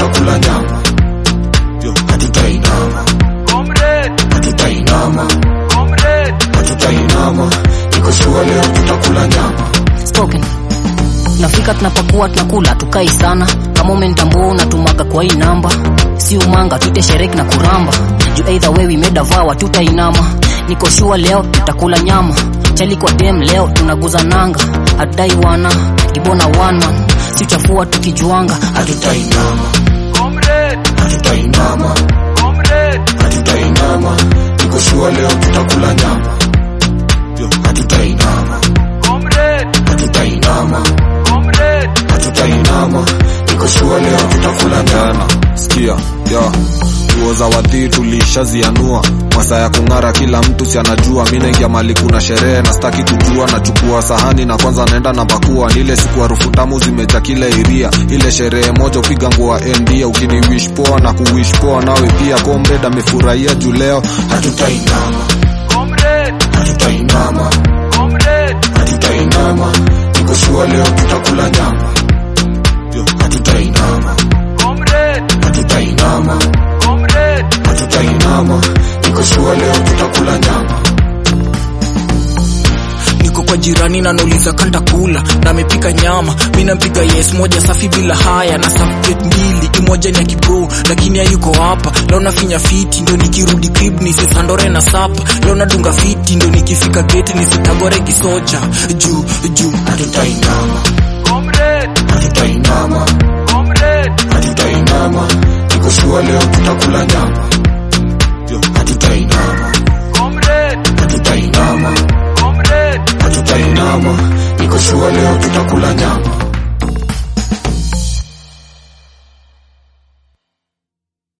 tutakula nyama Yo, hatutainama hatutainama hatutainama niko sure leo tutakula nyama spoken nafika tunapakuwa tunakula tukai sana kama umenitambua unatumaga kwa hii namba si umanga tuite shereki na kuramba juu either way we made a vow tutainama niko sure leo tutakula nyama chali kwa dem leo tunaguza nanga hatudai wana kibona one man si uchafua tukijuanga hatutainama hatutainama hatutainama niko sure leo tutakula nyama Yo, hatutainama hatutainama hatutainama niko sure leo tutakula nyama jana sikia ya nguo za wadhii tulishazianua masaa ya kung'ara kila mtu si anajua mi naingia mali kuna sherehe na staki kujua nachukua sahani na kwanza naenda na pakua nile siku harufu tamu zimeja kila iria ile sherehe moja upiga nguo endia ukiniwish poa na kuwish poa nawe pia comrade amefurahia juu leo hatutainama hatutainama hatutainama niko sure leo tutakula nyama Yo, hatutainama hatutainama hatutainama niko sure leo tutakula nyama niko kwa jirani na nauliza kanta kula na amepika nyama mi nampiga yes moja safi bila haya na samplate mbili imoja ni ya kibro lakini hayuko hapa leo nafinya fiti ndo nikirudi crib nisisandore na sapa leo nadunga fiti ndo nikifika geti nisitagore kisoja juu juu hatutainama hatutainama hatutainama niko sure leo tutakula nyama Yo, hatutainama hatutainama hatutainama niko sure leo tutakula nyama